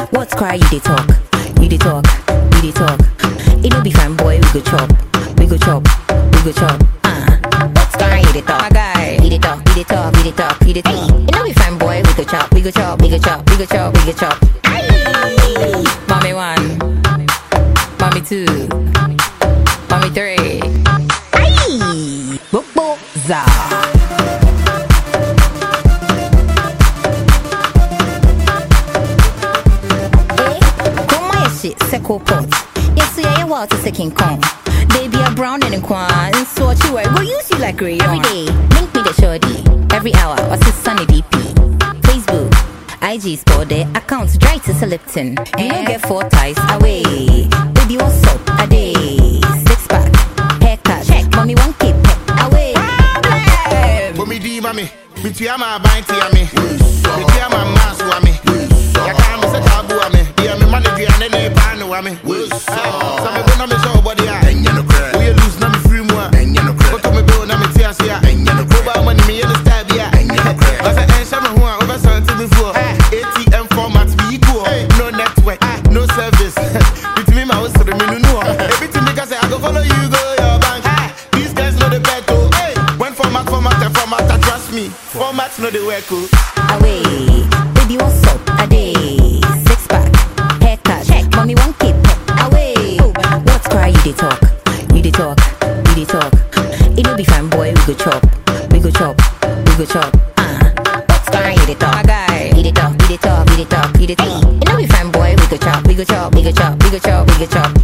What's cry? You dey talk, you dey talk, you dey talk. It no be fine, boy. We go chop, we go chop, we go chop. Uh. What's cry? You dey talk, my guy. You dey talk, you dey talk, you dey talk, you dey talk. It no be fine, boy. We go chop, we go chop, we go chop, we go chop, we go chop. Aye. Mommy one, mommy two, mommy three. Aye. Bobo za. Eh, come my shit, Seco pot. Yes, yeah, yeah, well, to second Kong. They be a brown and a quan, and so what you wear, go use you like rayon. Every day, link me the shorty. Every hour, what's his sunny DP? Facebook, IG store their accounts dry to Lipton. You don't get four ties away. Baby, what's up? A day. Six pack, haircut, check. Mommy, one keep away. For me, D, mommy. Me, tia, my bind, tia, me. Me, tia, my mass, wa, me. Ya can't miss a taboo, wa, me. Yeah, me, money, tia, and then they pan, wa, me. Some me, go, na, me, show, body, ah. We a lose, na, me, free, moi. Go to me, bill, na, me, tia, sia. Go, buy money, me, in the stab, yeah. I said, eh, shame, who, over something before. ATM format, be equal. No network, no service. Between me, my house, me, no, no. Everything, because I go follow you, go, your bank. These guys know the bet, oh. Hey, when format, format, and format, I trust me. Formats know the work, oh. away. Baby, what's up? A day. Six pack, haircut, check. Mommy, one keep away. What's cry? You dey talk, you dey talk, you dey talk. It no be fine, boy. We go chop, we go chop, we go chop. Uh. What's cry? You dey talk, my guy. You dey talk, you dey talk, you dey talk, you dey talk. It no be fine, boy. We go chop, we go chop, we go chop, we go chop, we go chop.